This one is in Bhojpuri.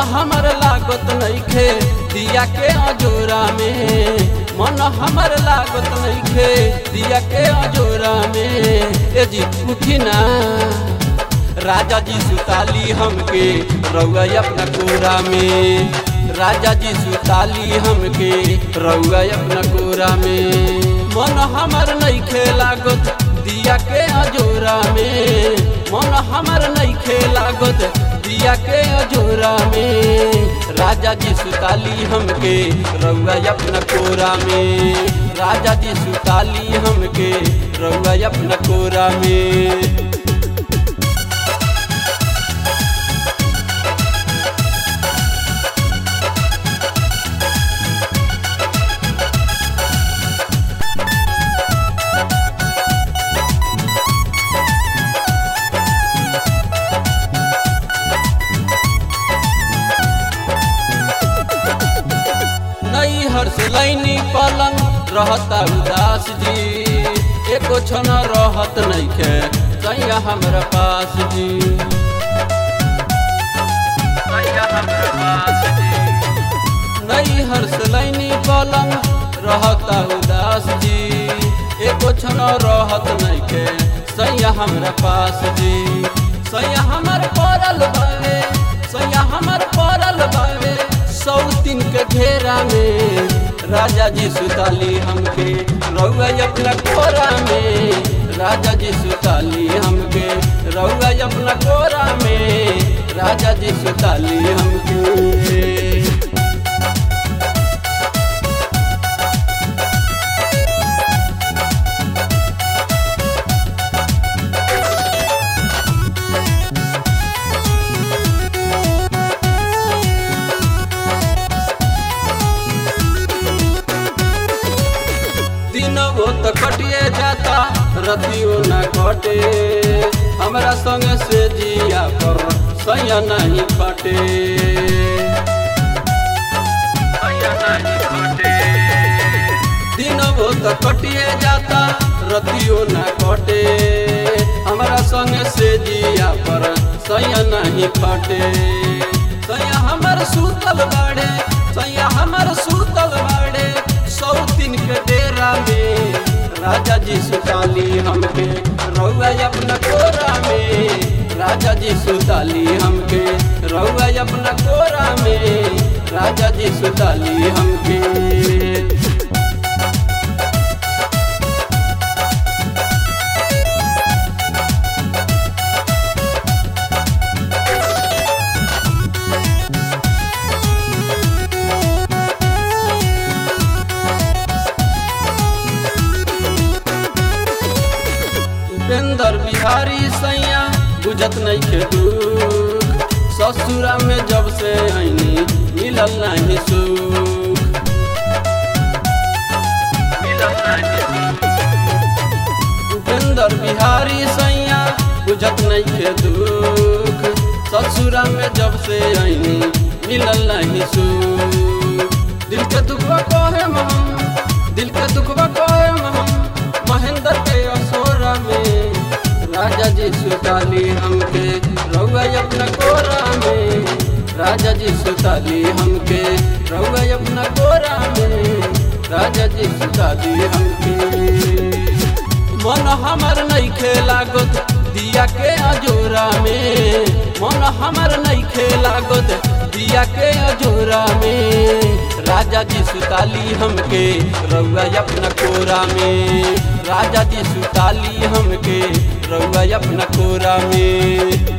हमर लागत नइखे दिया के अजोरा में मन हमर लागत नइखे दिया के अजोरा में ए जी उठी ना राजा जी सुताली हमके रउआ अपना कोरा में राजा जी सुताली हमके रउआ अपना कोरा में मन हमर नइखे लागत दिया के अजोरा में मन हमर नइखे लागत दिया के अजोरा में राजा जी सुताली हमके रउआ अपना कोरा में राजा जी सुताली हमके रउआ अपना कोरा में नई हर्ष लैनी पलंग रहता उदास जी एको क्षण रहत नइखे सैया हमरा पास जी सैया हमरा पास जी नई हर्ष लैनी पलंग रहता उदास जी एको क्षण रहत नइखे सैया हमरा पास जी सैया हमर पड़ल बावे सैया हमर पड़ल बावे सौतीन के घेरा में राजा जी सुताली हमके रउआ अपना कोरा में राजा जी सुताली हमके रउआ अपना कोरा में राजा जी सुताली हमके दिन वो तो कटिए जाता रतियो न कटे हमरा संग से जिया पर सैया नहीं कटे सैया नहीं कटे दिन वो तो कटिए जाता रतियो न कटे हमरा संग से जिया पर सैया नहीं कटे सैया हमर सूतल बाड़े सैया हमर सूतल बाड़े सौतीन के डेरा में राजा जी सुताली हमके रउआ अपना कोरा में राजा जी सुताली हमके रउआ अपना कोरा में राजा जी सुताली हमके उपेंद्र बिहारी सैया बुझत नहीं के दुख ससुरा में जब से आईनी मिलल नहीं सुख मिलल नहीं सुख। उपेंद्र बिहारी सैया बुझत नहीं के दुख ससुरा में जब से आईनी मिलल नहीं सुख दिल के दुखवा कहे हम दिल के दुखवा कहे हम महेंद्र के असोरा में राजा जी सुताली हमके रउआ अपना कोरा में राजा जी सुताली हमके रउआ अपना कोरा में राजा जी सुताली हमके मन हमर नहीं लागत दिया के अजोरा में मन हमर नहीं लागत दिया के अजोरा में राजा जी सुताली हमके रउआ अपना कोरा में राजा जी सुताली हमके रउआ अपना कोरा में